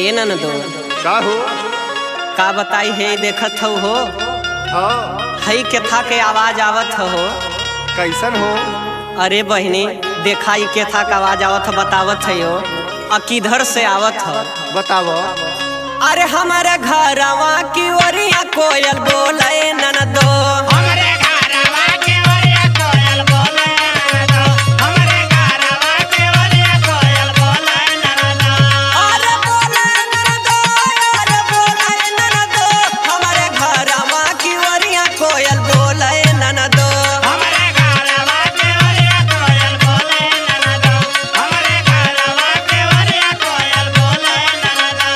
ए ननदो का हो का बताई हे देखत हो हो हाँ हई केथा के आवाज आवत हो कैसन हो अरे बहिनी देखा ई केथा के आवाज आवत ह बतावत है हो आ किधर से आवत हो बताव अरे हमारे घरवा की ओरिया कोयल बोले ननदो हमरे घरवा के ओरिया कोयल बोले ननदो हमरे घरवा के ओरिया कोयल बोले ननदो अरे बोले ननदो अरे बोले ननदो हमारे घरवा की ओरिया कोयल बोले ननदो हमरे घरवा के ओरिया कोयल बोले ननदो हमरे घरवा के ओरिया कोयल बोले ननदो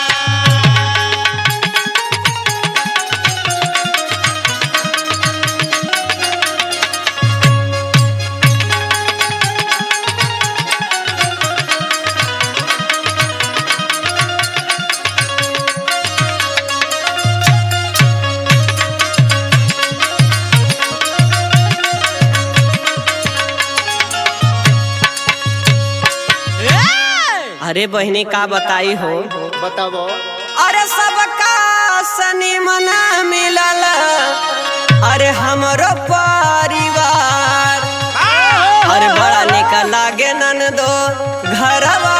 अरे बहिनी का बताई हो बताव अरे सबका सनी मना मिलल अरे हमरो परिवार अरे बड़ा निक लागे ननदो घरवा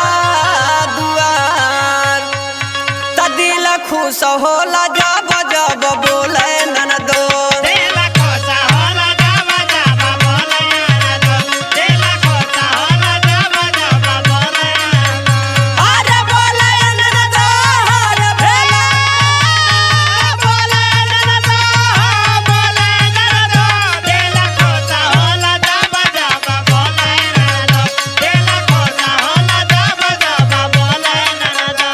दुआर त दिल खुश होला जब जब बोले ननदो देला कोसा होला जावा जावा बोले ननदो देला कोसा होला जावा जावा बोले ननदो अरे बोले ननदो अरे भेला बोले ननदो बोले ननदो देला कोसा होला जावा जावा बोले ननदो देला कोसा होला जावा जावा बोले ननदो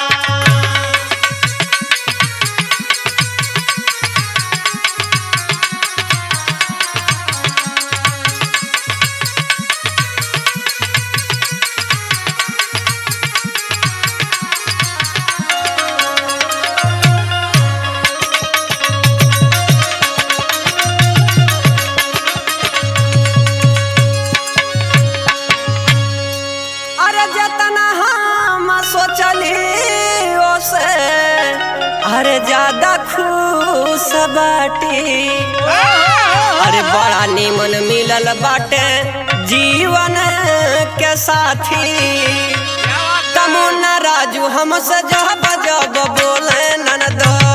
अरे जतना हम सोचली ओसे अरे ज्यादा खुश बाटी अरे बड़ा निमन मिलल बाटे जीवन के साथी तमुन्ना राजू हमसे जब जब बोले ननदो